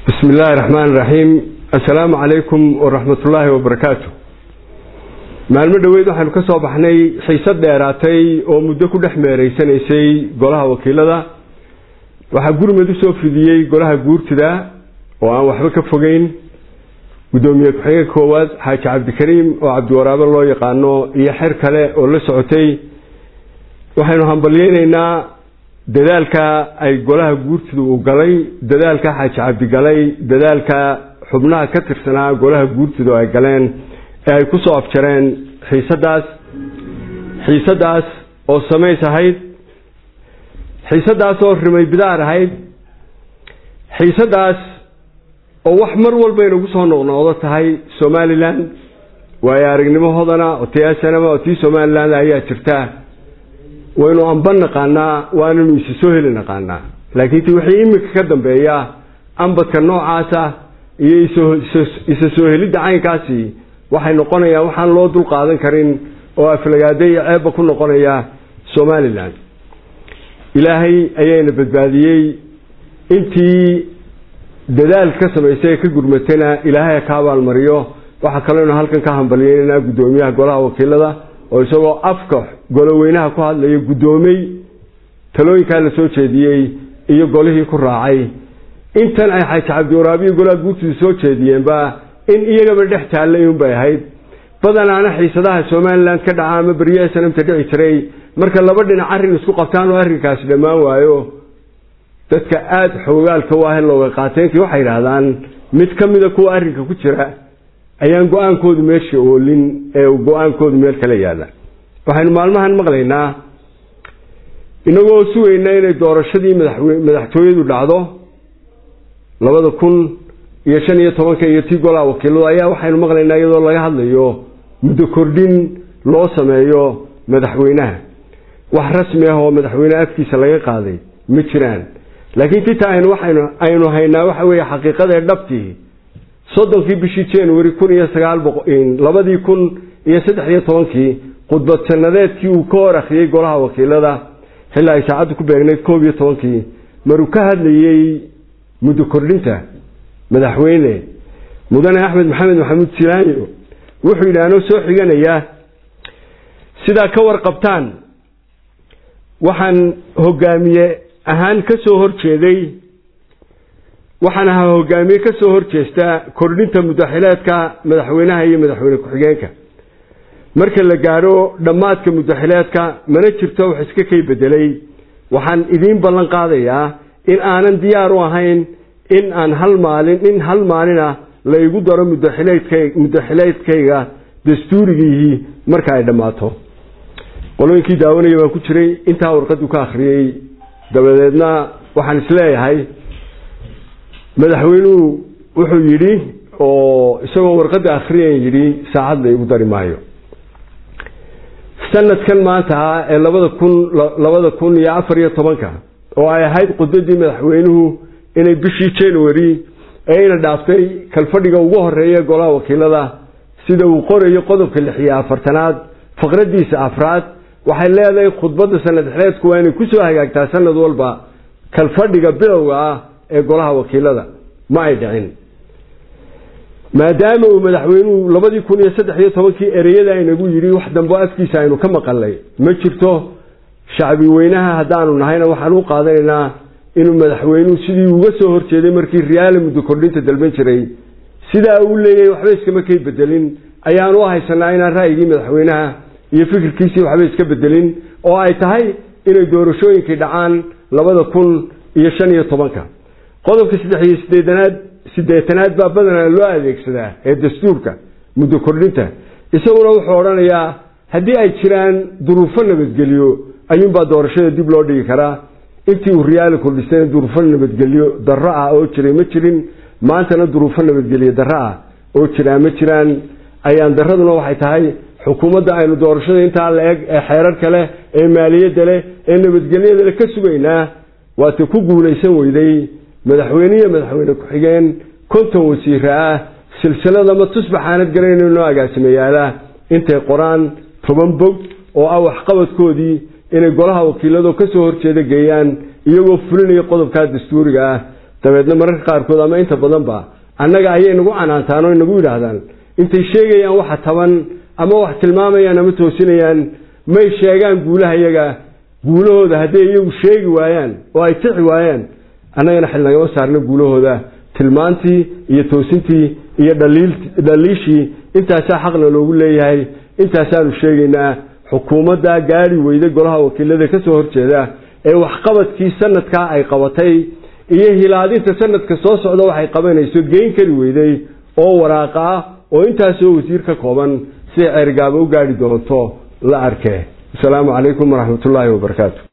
bismi illaahi raxmaan iraxiim assalaamu calaykum waraxmatullaahi wabarakaatu maalmo dhoweyd waxaynu ka soo baxnay xiisad dheeraatay oo muddo ku dhex meereysanaysay golaha wakiilada waxaa gurmad usoo fidiyey golaha guurtida oo aan waxba ka fogeyn guddoomiye ku-xigeenka koowaad xaaji cabdikariim oo cabdiwaraabe loo yaqaano iyo xer kale oo la socotay waxaynu hambalyeyneynaa dadaalka ay golaha guurtida uu galay dadaalka xaaji cabdi galay dadaalka xubnaha ka tirsanaa golaha guurtida oo ay galeen ee ay kusoo afjareen xiisadaas xiisadaas oo samays ahayd xiisadaas oo rimay bidaar ahayd xiisadaas oo wax mar walba inagu soo noqnoqdo tahay somalilan waayo aragnimo hodana oo tiyaasanama oo tii somalilan ayaa jirta waynu amba naqaanaa waananu isa soo heli naqaanaa laakiin ti wixii iminka ka dambeeya ambadka noocaasa iyo isa soo helidda caynkaasi waxay noqonayaan waxaan loo dul qaadan karin oo aflagaade iyo ceebba ku noqonaya somalilan ilaahay ayayna badbaadiyey intii dadaal ka samaysay ee ka gurmatayna ilaahay ka abaalmariyo waxaa kalooynu halkan ka hambalyeynanaa guddoomiyaha golaha wakiilada oo isagoo afka goloweynaha ku hadlaya guddoomey talooyinkaa la soo jeediyey iyo golihii ku raacay intan ay xaaji cabdiwaraabiyo golaha guurtidu soo jeediyeenba in iyagaba dhex taallay unbay ahayd badanaana xiisadaha somalilan ka dhaca ama beriyaha sanamta dhici jiray marka laba dhinac arrin isku qabtaan oo arrinkaasi dhammaan waayo dadka aada xoogaalka u ahe looga qaateenkii waxay yidhaahdaan mid ka mida kuwa arrinka ku jira ayaan go-aankoodu meesha oolin ee go-aankoodu meel kala yaalla waxaynu maalmahan maqlaynaa inagoo sugayna inay doorashadii madaxtooyadu dhacdo labada kun iyo shan iyo tobanka iyo tii golaha wakiiladu ayaa waxaynu maqlaynaa iyadoo laga hadlayo muddo kordhin loo sameeyo madaxweynaha wax rasmi ah oo madaxweyneha afkiisa laga qaaday ma jiraan laakiin tita aynu waxaynu aynu haynaa waxa weeye xaqiiqadae dhabtii soddonkii bishii january kun iyo sagaal boqo labadii kun iyo saddex iyo tobankii khudbad sanadeedkii uu ka hor akhriyey golaha wakiilada xilli ay saacaddu ku beegnayd koob iyo tobankii maruu ka hadlayey muddo kordhinta madaxweyne mudane axmed maxamed maxamuud silaanyo wuxuu yidhi anoo soo xiganaya sidaa ka warqabtaan waxaan hogaamiye ahaan ka soo horjeeday waxaan ahaa hogaamiye ka soo horjeesta kordhinta mudaxileedka madaxweynaha iyo madaxweyne ku-xigeenka marka la gaadho dhammaadka mudaxileedka mana jirto wax iska kay bedelay waxaan idiin ballan qaadayaa in aanan diyaar u ahayn in aan hal maalin in hal maalina la igu daro mudaxileedk mudaxileedkayga dastuurigiihii marka ay dhammaato qolooyinkii daawanaya baan ku jiray intaa warqaddu ka akhriyey dabadeedna waxaan isleeyahay madaxweynuhu wuxuu yidhi oo isagoo warqadda akhriyan yidhi saacad la igu dari maayo sanadkan maanta ah ee labada kun labada kun iyo afar iyo tobanka oo ay ahayd khudbadii madaxweynuhu inay bishii january ee ina dhaaftay kalfadhiga ugu horeeya golaha wakiilada sida uu qorayo qodobka lix iyo afartanaad faqradiisa afraad waxay leedahay khudbadda sanad xeleedku waa inay kusoo hagaagtaa sanad walba kalfadhiga bilowga ah ee golaha wakiilada ma ay dhicin maadaama uu madaxweynuhu labadii kun iyo saddex iyo tobankii ereyada inagu yidhi wax dambo afkiisa aynu ka maqalnay ma jirto shacbi weynaha haddaanu nahayna waxaan u qaadanaynaa inuu madaxweynuhu sidii uga soo horjeeday markii riyaale muddo kordhinta dalban jiray sidaa uu leeyahay waxba iskama kay bedelin ayaanu u haysanaa inaan ra'yigii madaxweynaha iyo fikirkiisii waxba iska bedelin oo ay tahay inay doorashooyinkii dhacaan labada kun iyo shan iyo tobanka qodobka saddex iyo sideedanaad sideetanaad baa badanaa loo adeegsadaa ee dastuurka muddo kordhinta isaguna wuxuu odhanayaa haddii ay jiraan duruufo nabadgelyo ayuunbaa doorashada dib loo dhigi karaa intii uu riyaali kordhisayna duruufo nabadgelyo darro ah oo jiray ma jirin maantana duruufo nabadgelyo darro ah oo jiraa ma jiraan ayaan darraduna waxay tahay xukuumadda aynu doorashada intaa la eg ee xeerarka leh ee maaliyadda leh ee nabadgelyada leh ka sugaynaa waate ku guulaysan weyday madaxweyne iyo madaxweyne ku-xigeen konton wasiira ah silsilada ma tusbaxaanad garanayno agaasimayaala intay qoraan toban bog oo ah waxqabadkoodii inay golaha wakiilado ka soo horjeeda geeyaan iyagoo fulinaya qodobkaa dastuuriga ah dabeedna mararka qaarkood ama inta badanba annaga ayay nagu canaantaan oo nagu yidhaahdaan intay sheegayaan waxa taban ama wax tilmaamayaan ama toosinayaan may sheegaan guulaha iyaga guulahooda hadday iyagu sheegi waayaan oo ay tixi waayaan annagana xil nagama saarno guulahooda tilmaantii iyo toosintii iyo dhaliishii intaasaa xaqna loogu leeyahay intaasaanu sheegaynaa xukuumadda gaari weyda golaha wakiilada kasoo horjeeda ee waxqabadkii sanadkaa ay qabatay iyo hilaadinta sanadka soo socda waxay qabanayso geyn kari weyday oo waraaqa ah oo intaasoo wasiir ka kooban siday ceergaaba u gaari doonto la arkee asalaamu calaykum waraxmatullaahi wabarakaatu